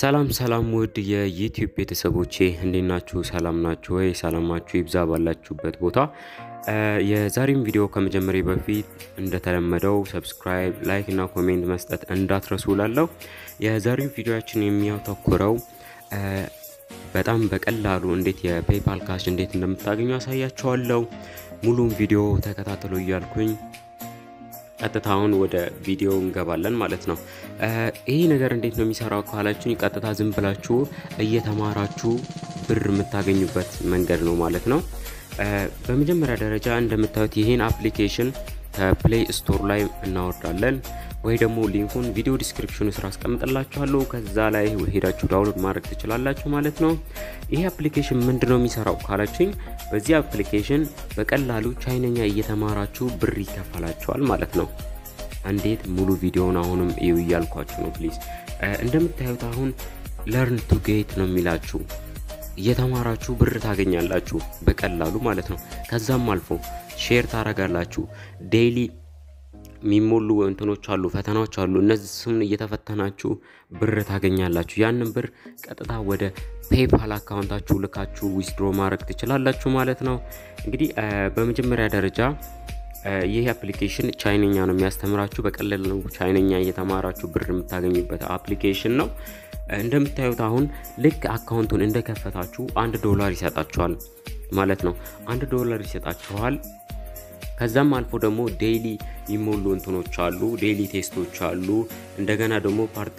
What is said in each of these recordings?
ሰላም ሰላም ውድ የዩቲዩብ ቤተሰቦቼ እንዴት ናችሁ? ሰላም ናችሁ ወይ? ሰላማችሁ ይብዛ ባላችሁበት ቦታ። የዛሬም ቪዲዮ ከመጀመሪያ በፊት እንደተለመደው ሰብስክራይብ፣ ላይክ እና ኮሜንት መስጠት እንዳትረሱ ላለው የዛሬው ቪዲዮችን የሚያተኩረው በጣም በቀላሉ እንዴት የፔፓል ካሽ እንዴት እንደምታገኙ ያሳያችኋለሁ። ሙሉም ቪዲዮ ተከታተሉ እያልኩኝ ቀጥታውን ወደ ቪዲዮ እንገባለን ማለት ነው። ይሄ ነገር እንዴት ነው የሚሰራው ካላችሁኝ፣ ቀጥታ ዝም ብላችሁ እየተማራችሁ ብር የምታገኙበት መንገድ ነው ማለት ነው። በመጀመሪያ ደረጃ እንደምታዩት ይህን አፕሊኬሽን ከፕሌይ ስቶር ላይ እናወርዳለን ወይ ደግሞ ሊንኩን ቪዲዮ ዲስክሪፕሽኑ ስራ አስቀምጥላችኋለሁ። ከዛ ላይ ሄዳችሁ ዳውንሎድ ማድረግ ትችላላችሁ ማለት ነው። ይሄ አፕሊኬሽን ምንድን ነው የሚሰራው ካላችሁኝ፣ በዚህ አፕሊኬሽን በቀላሉ ቻይነኛ እየተማራችሁ ብር ይከፈላችኋል ማለት ነው። እንዴት ሙሉ ቪዲዮውን አሁንም እዩ እያልኳችሁ ነው ፕሊዝ። እንደምታዩት አሁን ለርን ቱ ጌት ነው የሚላችሁ እየተማራችሁ ብር ታገኛላችሁ በቀላሉ ማለት ነው። ከዛም አልፎ ሼር ታረጋላችሁ ዴይሊ የሚሞሉ እንትኖች አሉ፣ ፈተናዎች አሉ። እነሱን እየተፈተናችሁ ብር ታገኛላችሁ። ያንን ብር ቀጥታ ወደ ፔፓል አካውንታችሁ ልካችሁ ዊዝድሮ ማድረግ ትችላላችሁ ማለት ነው። እንግዲህ በመጀመሪያ ደረጃ ይህ አፕሊኬሽን ቻይነኛ ነው የሚያስተምራችሁ። በቀላሉ ቻይነኛ እየተማራችሁ ብር የምታገኙበት አፕሊኬሽን ነው። እንደምታዩት አሁን ልክ አካውንቱን እንደከፈታችሁ አንድ ዶላር ይሰጣችኋል ማለት ነው። አንድ ዶላር ይሰጣችኋል። ከዛም አልፎ ደግሞ ዴይሊ የሚሞሉ እንትኖች አሉ፣ ዴይሊ ቴስቶች አሉ። እንደገና ደግሞ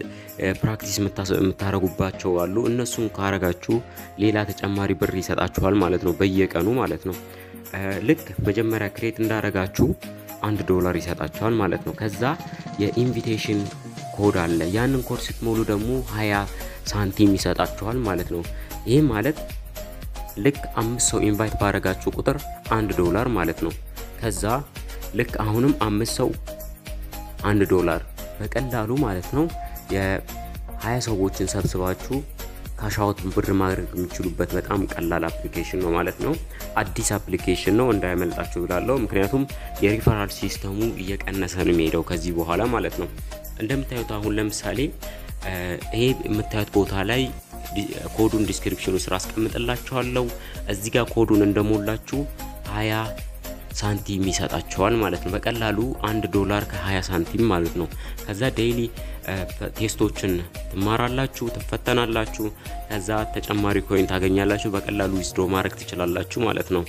ፕራክቲስ የምታረጉባቸው አሉ። እነሱን ካረጋችሁ ሌላ ተጨማሪ ብር ይሰጣችኋል ማለት ነው፣ በየቀኑ ማለት ነው። ልክ መጀመሪያ ክሬት እንዳረጋችሁ አንድ ዶላር ይሰጣችኋል ማለት ነው። ከዛ የኢንቪቴሽን ኮድ አለ። ያንን ኮድ ስትሞሉ ደግሞ ሀያ ሳንቲም ይሰጣችኋል ማለት ነው። ይህ ማለት ልክ አምስት ሰው ኢንቫይት ባረጋችሁ ቁጥር አንድ ዶላር ማለት ነው። ከዛ ልክ አሁንም አምስት ሰው አንድ ዶላር በቀላሉ ማለት ነው የሀያ ሰዎችን ሰብስባችሁ ካሻውት ብር ማድረግ የሚችሉበት በጣም ቀላል አፕሊኬሽን ነው ማለት ነው። አዲስ አፕሊኬሽን ነው እንዳያመልጣችሁ ብላለው። ምክንያቱም የሪፈራል ሲስተሙ እየቀነሰ ነው የሚሄደው ከዚህ በኋላ ማለት ነው። እንደምታዩት አሁን ለምሳሌ ይሄ የምታዩት ቦታ ላይ ኮዱን ዲስክሪፕሽኑ ስራ አስቀምጥላችኋለሁ። እዚህ ጋር ኮዱን እንደሞላችሁ ሀያ ሳንቲም ይሰጣቸዋል ማለት ነው። በቀላሉ አንድ ዶላር ከ20 ሳንቲም ማለት ነው። ከዛ ዴይሊ ቴስቶችን ትማራላችሁ፣ ትፈተናላችሁ። ከዛ ተጨማሪ ኮይን ታገኛላችሁ። በቀላሉ ዊዝድሮ ማድረግ ትችላላችሁ ማለት ነው።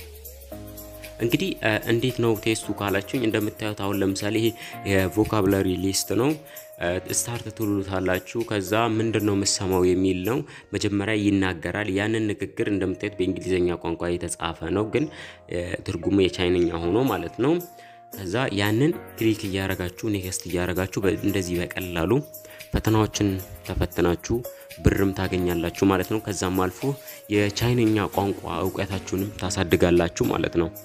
እንግዲህ እንዴት ነው ቴስቱ ካላችሁኝ፣ እንደምታዩት አሁን ለምሳሌ ይሄ የቮካብላሪ ሊስት ነው። ስታርት ትሉታላችሁ። ከዛ ምንድን ነው የምሰማው የሚል ነው። መጀመሪያ ይናገራል። ያንን ንግግር እንደምታዩት በእንግሊዝኛ ቋንቋ የተጻፈ ነው፣ ግን ትርጉሙ የቻይነኛ ሆኖ ማለት ነው። ከዛ ያንን ክሊክ እያረጋችሁ ኔክስት እያረጋችሁ እንደዚህ በቀላሉ ፈተናዎችን ተፈትናችሁ ብርም ታገኛላችሁ ማለት ነው። ከዛም አልፎ የቻይነኛ ቋንቋ እውቀታችሁንም ታሳድጋላችሁ ማለት ነው።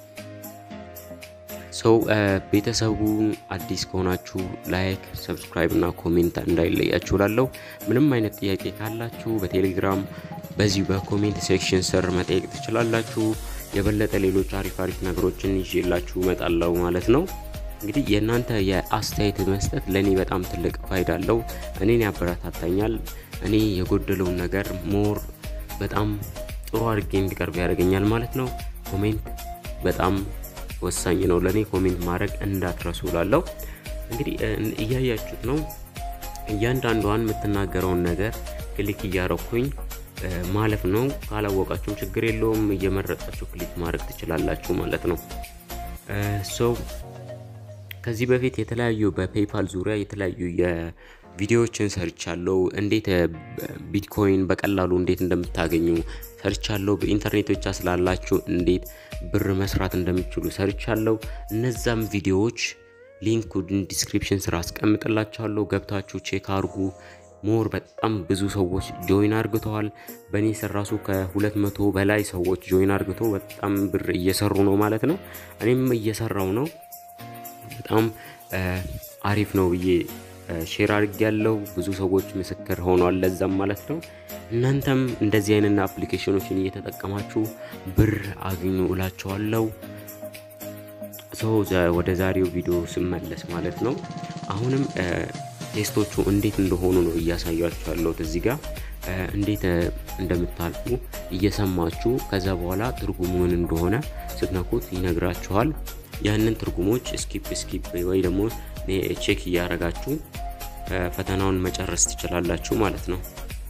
ሰው ቤተሰቡ አዲስ ከሆናችሁ ላይክ፣ ሰብስክራይብ እና ኮሜንት እንዳይለያችሁ ላለው ምንም አይነት ጥያቄ ካላችሁ በቴሌግራም በዚሁ በኮሜንት ሴክሽን ስር መጠየቅ ትችላላችሁ። የበለጠ ሌሎች አሪፍ አሪፍ ነገሮችን ይዤላችሁ እመጣለሁ ማለት ነው። እንግዲህ የእናንተ የአስተያየት መስጠት ለእኔ በጣም ትልቅ ፋይዳ አለው። እኔን ያበረታታኛል። እኔ የጎደለውን ነገር ሞር በጣም ጥሩ አድርጌ እንዲቀርብ ያደርገኛል ማለት ነው። ኮሜንት በጣም ወሳኝ ነው ለእኔ። ኮሜንት ማድረግ እንዳትረሱ ላለው እንግዲህ እያያችሁት ነው። እያንዳንዷን የምትናገረውን ነገር ክሊክ እያረኩኝ ማለፍ ነው። ካላወቃችሁም ችግር የለውም እየመረጣችሁ ክሊክ ማድረግ ትችላላችሁ ማለት ነው። ሰው ከዚህ በፊት የተለያዩ በፔፓል ዙሪያ የተለያዩ የቪዲዮዎችን ሰርቻለሁ። እንዴት ቢትኮይን በቀላሉ እንዴት እንደምታገኙ ሰርቻለሁ። በኢንተርኔት ብቻ ስላላችሁ እንዴት ብር መስራት እንደሚችሉ ሰርቻለሁ። እነዛም ቪዲዮዎች ሊንኩ ዲስክሪፕሽን ስራ አስቀምጥላችኋለሁ። ገብታችሁ ቼክ አርጉ። ሞር በጣም ብዙ ሰዎች ጆይን አርግተዋል። በእኔ ስር ራሱ ከሁለት መቶ በላይ ሰዎች ጆይን አርግተው በጣም ብር እየሰሩ ነው ማለት ነው። እኔም እየሰራው ነው። በጣም አሪፍ ነው ብዬ ሼር አድርግ ያለው ብዙ ሰዎች ምስክር ሆኗል ለዛም ማለት ነው። እናንተም እንደዚህ አይነት አፕሊኬሽኖችን እየተጠቀማችሁ ብር አግኙ እላቸዋለሁ። ሰው ወደ ዛሬው ቪዲዮ ስመለስ ማለት ነው አሁንም ቴስቶቹ እንዴት እንደሆኑ ነው እያሳያችሁ ያለሁት እዚህ ጋር እንዴት እንደምታልፉ እየሰማችሁ ከዛ በኋላ ትርጉሙ ምን እንደሆነ ስትነኩት ይነግራችኋል። ያንን ትርጉሞች ስኪፕ ስኪፕ ወይ ደግሞ ቼክ እያደረጋችሁ ፈተናውን መጨረስ ትችላላችሁ ማለት ነው።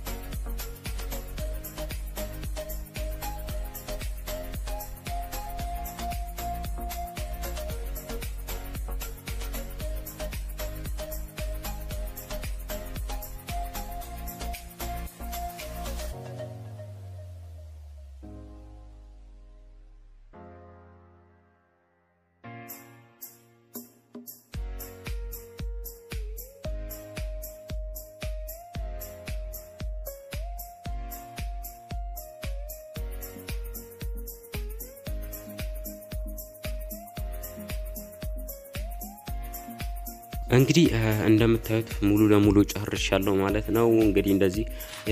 እንግዲህ እንደምታዩት ሙሉ ለሙሉ ጨርሻለሁ ማለት ነው። እንግዲህ እንደዚህ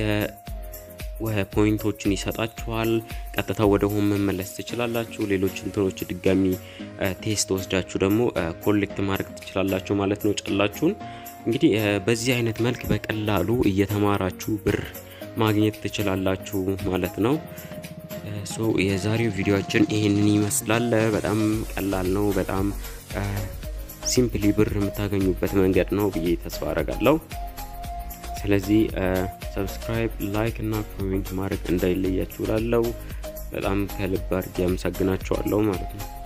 ፖይንቶችን ይሰጣችኋል። ቀጥታ ወደ ሆም መመለስ ትችላላችሁ። ሌሎች እንትኖች ድጋሚ ቴስት ወስዳችሁ ደግሞ ኮሌክት ማድረግ ትችላላችሁ ማለት ነው ጨላችሁን። እንግዲህ በዚህ አይነት መልክ በቀላሉ እየተማራችሁ ብር ማግኘት ትችላላችሁ ማለት ነው። ሶ የዛሬው ቪዲዮችን ይህንን ይመስላል። በጣም ቀላል ነው። በጣም ሲምፕሊ ብር የምታገኙበት መንገድ ነው ብዬ ተስፋ አረጋለሁ። ስለዚህ ሰብስክራይብ፣ ላይክ እና ኮሜንት ማድረግ እንዳይለያችሁ ላለው በጣም ከልብ አድርጌ አመሰግናችኋለሁ ማለት ነው።